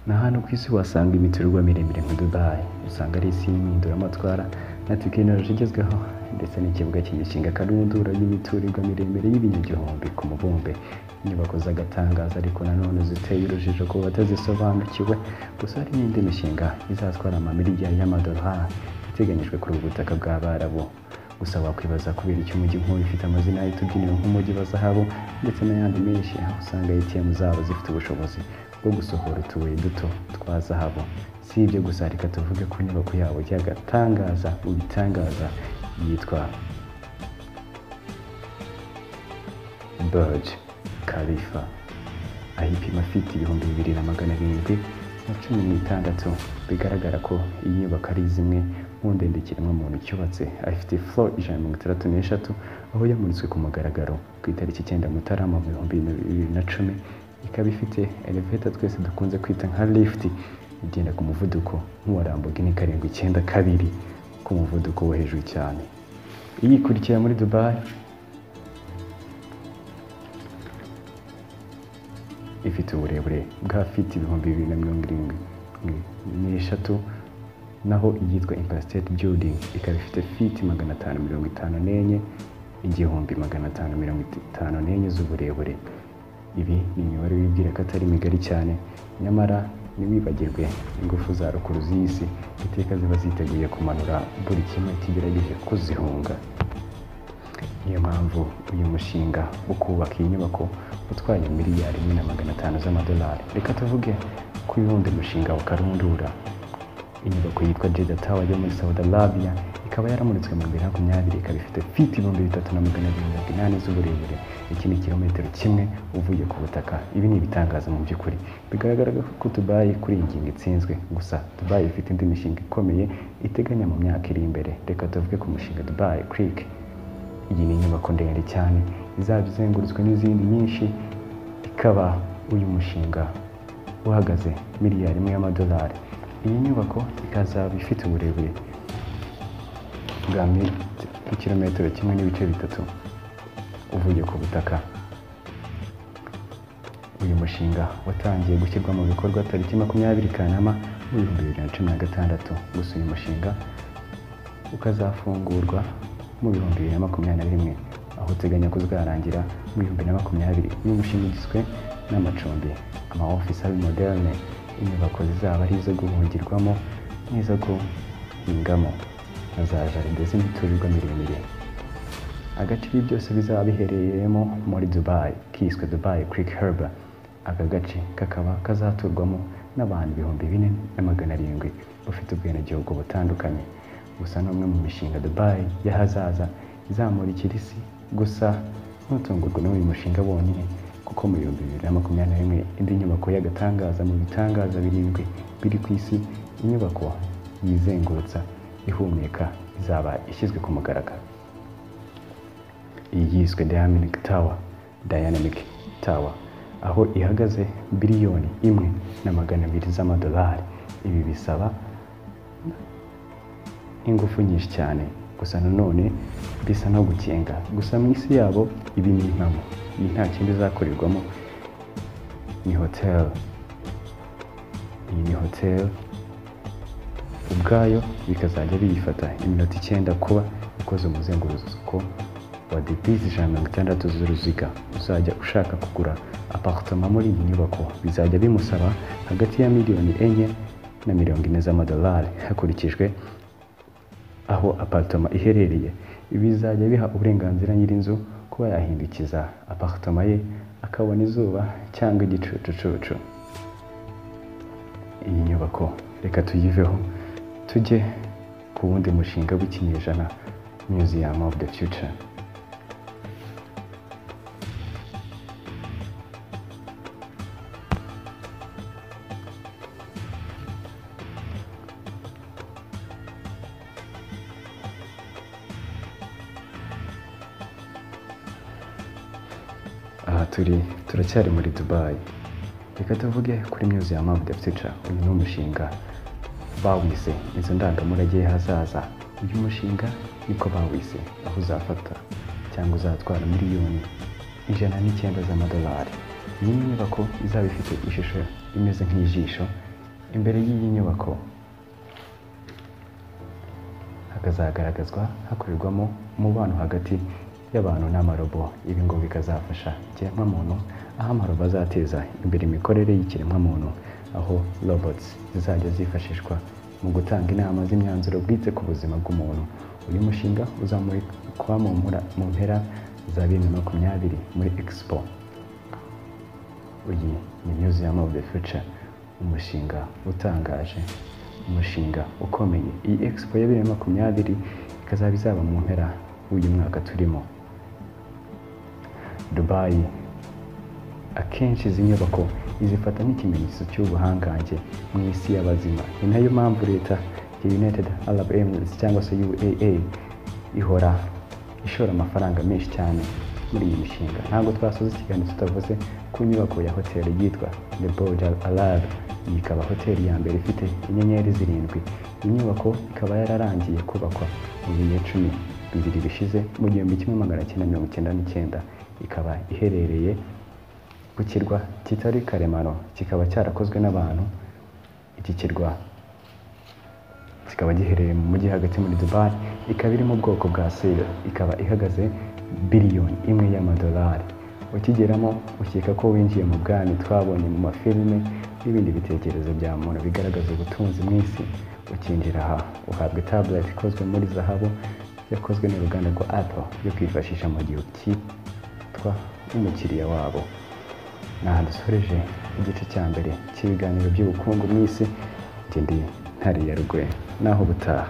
na hano ku isi wasanga imiturirwa miremire nka Dubai usanga ari isi y'impinduramatwara na tekinoloji igezweho ndetse n'ikibuga kigishinga akarundura y'imiturirwa miremire y'ibinyagihumbi ku mubumbe inyubako z'agatangazo ariko nanone ziteye urujijo ku batazisobanukiwe gusa hari n'indi mishinga izatwara amamiliyari y'amadolari iteganyijwe kuri ubu butaka bw'abarabu gusa wakwibaza kubera icyo umujyi nk'uyu ufite amazina ahita ubyinira nk'umujyi wa zahabu ndetse n'ayandi menshi aho usanga ATM zabo zifite ubushobozi bwo gusohora utubuye duto twa zahabu si ibyo gusa reka tuvuge ku nyubako yabo y'agatangaza mu bitangaza yitwa Burj Khalifa aho ipima fiti ibihumbi bibiri na magana arindwi na cumi n'itandatu bigaragara ko iyi nyubako ari zimwe mu ndende ikiremwamuntu cyubatse afite flo ijana na mirongo itandatu n'eshatu aho yamuritswe ku mugaragaro ku itariki icyenda mutarama mu bihumbi bibiri na cumi ikaba ifite eleveta twese dukunze kwita nka lifuti igenda ku muvuduko nk'uwa Lamborghini karindwi icyenda kabiri ku muvuduko wo hejuru cyane iyi ikurikira muri Dubai ifite uburebure bwa fiti ibihumbi bibiri na mirongo irindwi n'eshatu naho iyitwa Empire State Building ikaba ifite fiti magana atanu mirongo itanu n'enye igihumbi magana atanu mirongo itanu n'enye z'uburebure ibi ni imibare wibwira ko atari migari cyane nyamara ntiwibagirwe ingufu za rukuru z'isi iteka ziba ziteguye kumanura buri kimwe kigerageje kuzihunga niyo mpamvu uyu mushinga wo kubaka iyi nyubako utwaye miliyari imwe na magana atanu z'amadolari reka tuvuge ku wundi mushinga wa karundura inyubako yitwa Jeddah Tower yo muri Saudi Arabia ikaba yaramuritswe mu bibiri na makumyabiri ikaba ifite fiti ibihumbi bitatu na magana abiri mirongo inani z'uburebure iki ni kilometero kimwe uvuye ku butaka ibi ni ibitangaza mu by'ukuri bigaragara ko Dubai kuri iyi ngingo itsinzwe gusa Dubai ifite indi mishinga ikomeye iteganya mu myaka iri imbere reka tuvuge ku mushinga Dubai Creek iyi ni inyubako ndende cyane izaba izengurutswe n'izindi nyinshi ikaba uyu mushinga uhagaze miliyari imwe y'amadolari iyi nyubako ikazaba ifite uburebure bwa kilometero kimwe n'ibice bitatu uvuye ku butaka uyu mushinga watangiye gushyirwa mu bikorwa tariki makumyabiri kanama mu bihumbi bibiri na cumi na gatandatu gusa uyu mushinga ukazafungurwa mu bihumbi bibiri na makumyabiri na rimwe aho uteganya ko uzarangira mu bihumbi bibiri na makumyabiri uyu mushinga ugizwe n'amacumbi ama office abi moderne inyubako zizaba ari izo guhungirwamo n'izo guhingamo na za jaride z'imiturirwa miremire agace ibi byose bizaba biherereyemo muri Dubai kiswe Dubai Creek Harbour aka gace kakaba kazaturwamo n'abantu ibihumbi bine na magana arindwi bafite ubwenegihugu butandukanye gusa n'umwe mu mishinga Dubai y'ahazaza izamurikira isi gusa ntutungurwe n'uyu mushinga wonyine kuko mu bihumbi bibiri na makumyabiri na rimwe indi nyubako y'agatangaza mu bitangaza birindwi biri ku isi inyubako yizengurutsa ihumeka izaba ishyizwe ku mugaragaro iyi yiswe Dynamic Tower Dynamic Tower aho ihagaze biliyoni imwe na magana abiri z'amadolari ibi bisaba ingufu nyinshi cyane gusa nanone bisa no gukenga gusa mu isi yabo ibi ni impamo iyi nta kindi izakorerwamo ni hotel iyi ni hotel ubwayo bikazajya biyifata iminota icyenda kuba ikoze umuzenguruko wa debisi ijana na mirongo itandatu z'uruziga uzajya ushaka kugura aparitoma muri iyi nyubako bizajya bimusaba hagati ya miliyoni enye na mirongo ine z'amadolari hakurikijwe aho aparitoma iherereye ibi bizajya biha uburenganzira nyir'inzu kuba yahindukiza aparitoma ye akabona izuba cyangwa igicucucucu iyi nyubako reka tuyiveho tujye ku wundi mushinga w'ikinyejana museum of the future aha turi turacyari muri dubai reka tuvuge kuri museum of the future uyu ni umushinga bawise inzu ndangamurage y'ahazaza uyu mushinga niko bawise aho uzafata cyangwa uzatwara miliyoni ijana n'icyenda z'amadolari iyi nyubako izaba ifite ishusho imeze nk'ijisho imbere y'iyi nyubako hakazagaragazwa hakorerwamo umubano hagati y'abantu n'amarobo ibi ngo bikazafasha ikiremwamuntu aho amarobo azateza imbere imikorere y'ikiremwamuntu aho robots zizajya zifashishwa mu gutanga inama z'imyanzuro bwite ku buzima bw'umuntu uyu mushinga uzamurikwa mu mpura- mu mpera za bibiri na makumyabiri muri expo uyu ni museum of the future umushinga utangaje umushinga ukomeye iyi expo ya bibiri na makumyabiri ikazaba izaba mu mpera w'uyu mwaka turimo dubayi akenshi izi nyubako izifata nk'ikimenyetso cy'ubuhangange mu isi y'abazima ni nayo mpamvu leta ya united arab emirates cyangwa se uaa ihora ishora amafaranga menshi cyane muri iyi mishinga ntabwo twasoza ikiganiro tutavuze ku nyubako ya hoteli yitwa the burj al arab iyi ikaba hoteli ya mbere ifite inyenyeri zirindwi iyi nyubako ikaba yararangiye kubakwa mu bihe cumi bibiri bishize mu gihumbi kimwe magana cyenda mirongo icyenda n'icyenda ikaba iherereye ku kirwa kitari karemano kikaba cyarakozwe n'abantu iki kirwa kikaba giherereye mu mujyi hagati muri dubai ikaba iri mu bwoko bwa sele ikaba ihagaze biliyoni imwe y'amadolari ukigeramo ukeka ko winjiye mu bwami twabonye mu mafilime n'ibindi bitekerezo bya muntu bigaragaza ubutunzi mu isi ukinjira aha uhabwa tablet ikozwe muri zahabu yakozwe n'uruganda rwa apple yo kwifashisha mu gihe ukitwa umukiriya wabo aha dusoreje igice cya mbere cy'ibiganiro by'ubukungu mu isi ngende ntariya rwe naho ubutaha